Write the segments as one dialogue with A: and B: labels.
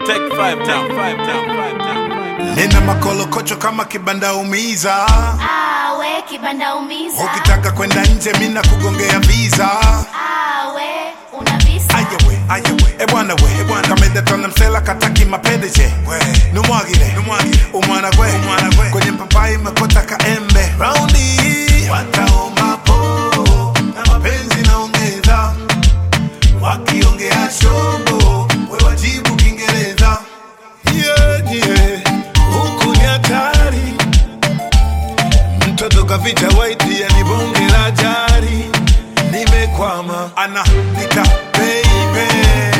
A: Take five down, five down, five down, five down.
B: nina makolokocho kama kibanda umiza
C: awe kibanda umiza
B: ukitaka kwenda nje mina kugongea visa
C: awe una visa
B: ayawe ayawe ebwana we ebwana kamedetona msela kataki mapendeje numwagire numwagire umwana gwe umwana gwe kwenye papai mekota kaembe raundi hii wataomba po na mapenzi naongeza wakiongea shobo we wajibu kiingereza yeah, yeah. huku ni hatari mtoto kaficha waiti yani bonge la jari nimekwama ana nika baby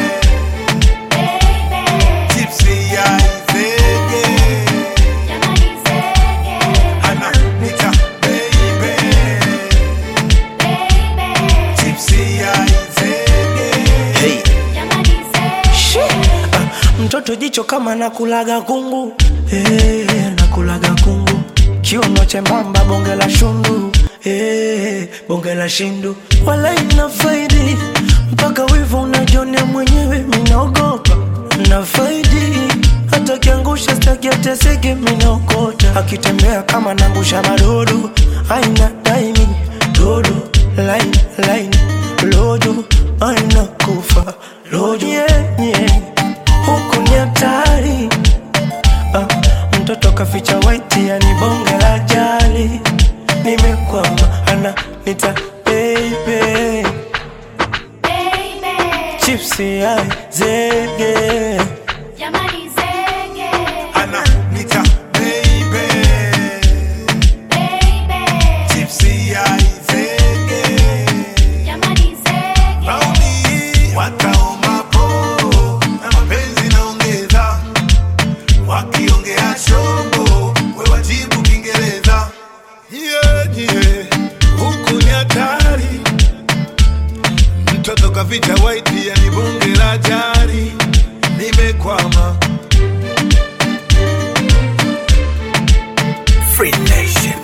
C: baby
B: tipsy ya izege
C: jamani zege
B: ana nika baby
C: baby
B: tipsy ya izege
D: Hey.
C: jamani zege
D: mtoto jicho kama nakulaga kungu hey, nakulaga kungu kiuno chembamba bonge la shundu hey, bonge la shindu wala ina faidi mpaka wivu unajonea mwenyewe minaogopa na faidi hata kiangusha staki ateseke minaokota akitembea kama nangusha madodo aina daimi dodo line line lojo aina kufa lojo yeah, yeah huku ni hatari ah, mtoto kaficha waiti yani bonge la jali nimekwama ana nita baby
C: baby
D: chipsi ai zege
C: jamani zege
B: ana nika baby
C: baby
B: tipsy ya izege
C: jamani zege
B: Raundi wataomba po na mapenzi naongeza, wakiongea shobo we wajibu Kiingereza. Yeah, yeah. Huku ni hatari, mtoto kaficha waiti yani bonge la jari, nimekwama
D: Free Nation